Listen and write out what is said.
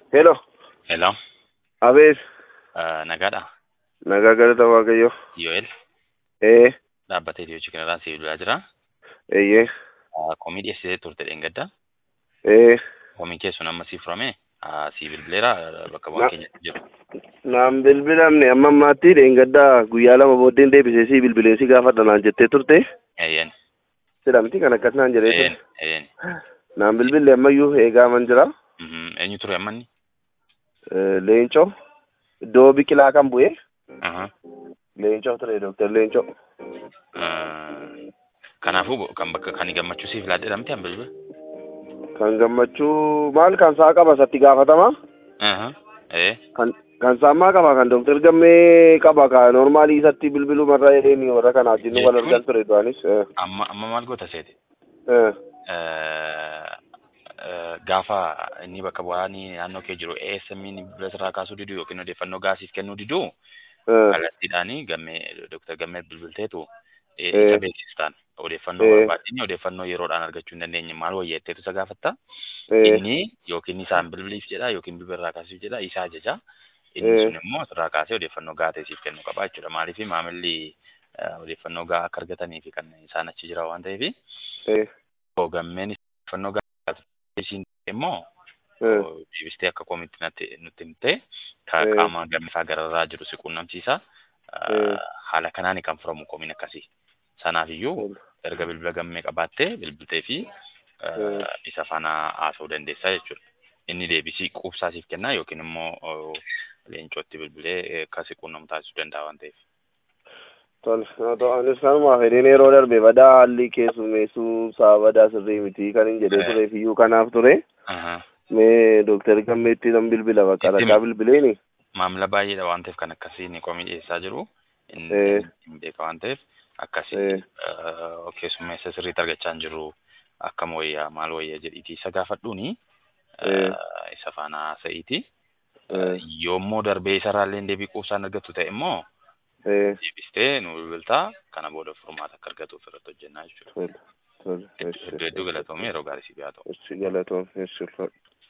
Hello. Hello. Abeet. Uh, nagaadha. Nagaa galata Waaqayyo. Yoel. Ee. Dhaabbatee Itiyoo kanarraa si bilbilaa jira. Eeyyee. Uh, komii dhiyeessitee turte dheengadda. Ee. Komiin kee sun amma si furame. Uh, si bilbileera bakka bu'aan keenyatti jiru. Naan bilbilamne amma ammaatti dheengaddaa guyyaa lama booddeen deebisee si bilbilee si gaafadha naan jettee turte. Eeyyen. Sidha miti kan akkas naan jedhee Eeyyen. ture. Eeyyen. Naan bilbille ammayyuu eegaa man jira. Mhm. Eenyu ture ammanni? Eh, Leencoo. Iddoo biqilaa kan bu'e. Aha. Leencoo ture Dooktar Leencoo. Uh, kanaafuu kan bakka kan gammachuu siif laadhe dhamte an bilbila. Kan gammachuu maal kan saa qaba satti gaafatama. Aha. Ee. Kan kan saammaa qaba kan Dooktar Gammee qaba ka noormaalii isatti bilbilumarra jedheeni warra kanaa wajjin wal argan ture du'anis. Eh. Amma amma maal goota seete? Eh. Uh, uh, gaafa inni bakka bu'aanii naannoo kee jiru ASM'n bilbila sirraa kaasuu diduu yookiin odeeffannoo gaasiif kennuu diduu Eh. kallattiidhaanii gammee Dr. Gammee bilbilteetu eh, Eh. isa beeksistaan odeeffannoo Eh. barbaadini odeeffannoo yeroodhaan argachuu hin dandeenye maal wayyeetteetu isa gaafatta Eh. inni yookiin isaan bilbiliif jedha yookiin bilbila irraa kaasuuf jedha isa ajaja inni Eh. sun immoo sirraa kaasee odeeffannoo gaatee siif kennuu qaba jechuudha maaliif maamilli eh, odeeffannoo gaa akka argatanii fi kan isaan achi jira waan ta'eef Eh. gammeen odeeffannoo gaatee isiin immoo Eh. deebistee akka koomitti natti nutti himte ka Eh. qaama gammisaa gararraa jiru si quunnamsiisa Eh. haala kanaan kan furamu koomiin akkasii sanaaf iyyuu erga bilbila gammee qabaattee bilbiltee fi Eh. isa faana haasa'uu dandeessaa jechuudha inni deebisii quubsaa siif kennaa yookiin immoo oh, leencootti bilbilee eh, akka si quunnamu taasisuu danda'a waan ta'eef Tole, haa ta'u anis kanuma fedhiin yeroo darbe badaa haalli keessummeessuu isaa badaa sirrii miti kan hin jedhee Eh. tureef iyyuu kanaaf ture. Aha. Mee Dooktar Gammeetti nan bilbila bakka Itti rakkaa bilbileeni. maamila baay'eedha waan ta'eef kan akkasiin komii dhiyeessaa jiru inni Eh. hin beeka waan ta'eef akkasii Eh. eh, keessummeessa sirriitti argachaa hin jiru akkam wayyaa maal wayyaa jedhiitii isa gaafadhuuni Eh. eh, isa faana haasa'iiti Eh. yoommoo darbee isarraallee deebii quubsaan argattu ta'e immoo Eh. deebistee nu bilbiltaa kana booda furmaata akka argatuuf irratti hojjennaa jechuudha. Tole, tole, Hedduu hedduu galatoomee yeroo gaarii si biraa ta'u. eessi galatoom, eessi ulfaadhu.